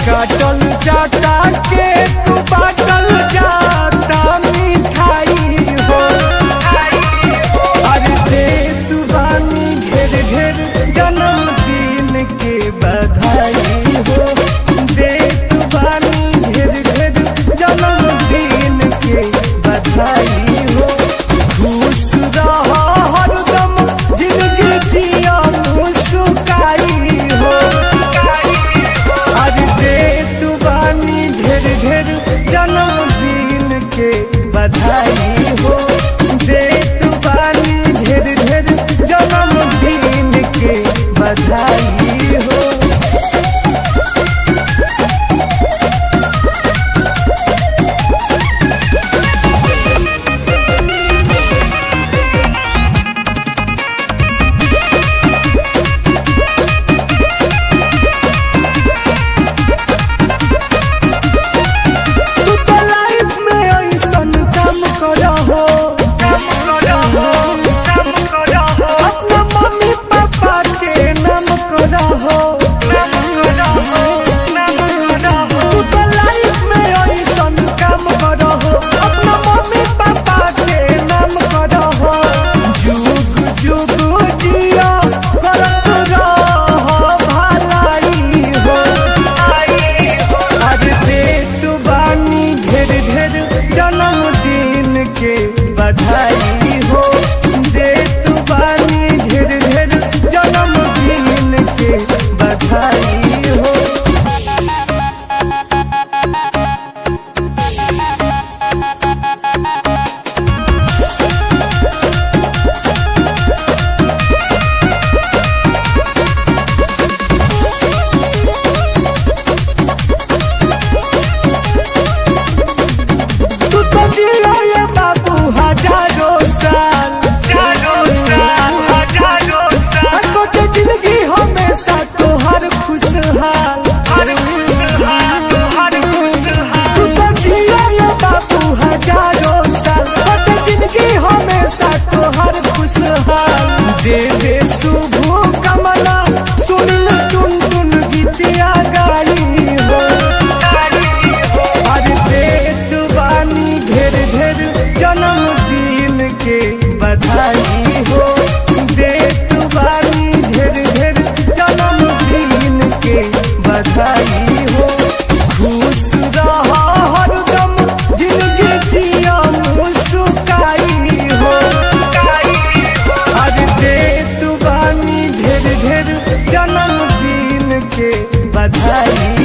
काटल जाता केक बाटल जाता मिठाई हो अरे दे तू बानी ढेर ढेर जन्मदिन के बधाई हो दे तू बानी ढेर ढेर जन्मदिन के बधाई हो खुश रह हरदम जिंदगी जिया मुस्काई हो आज दे तू बानी ढेर ढेर जन्मदिन के बधाई हो दे तू बानी ढेर ढेर जन्मदिन के बधाई हो तू तो लाइफ में ऐसन काम करा हो अपना मम्मी पापा के नाम करा हो तू तो लाइफ में ऐसन काम करा हो अपना मम्मी पापा के नाम करा हो जुग जुग जिया करत रह भलाई हो आज दे तू बानी ढेर ढेर जन्मदिन के बधाई हो दे तू बानी ढेर ढेर जन्मदिन के बधाई हो तू तो जिया ये बाबू हजारों साल छोटे जिंदगी हमेशा तोहर खुशहाल तू तो जिया ये बाबू हजारों साल छोटे जिंदगी हमेशा तोहर खुशहाल दे दे शुभ कमला सुन टुन टुन गीतिया गाई हो आज दे तू बानी ढेर ढेर जन्मदिन के बधाई हो दे तू बानी ढेर ढेर जन्मदिन के बधाई हो खुश रह हरदम जिंदगी जिया मुस्काई हो आज दे तू बानी ढेर ढेर जन्मदिन के बधाई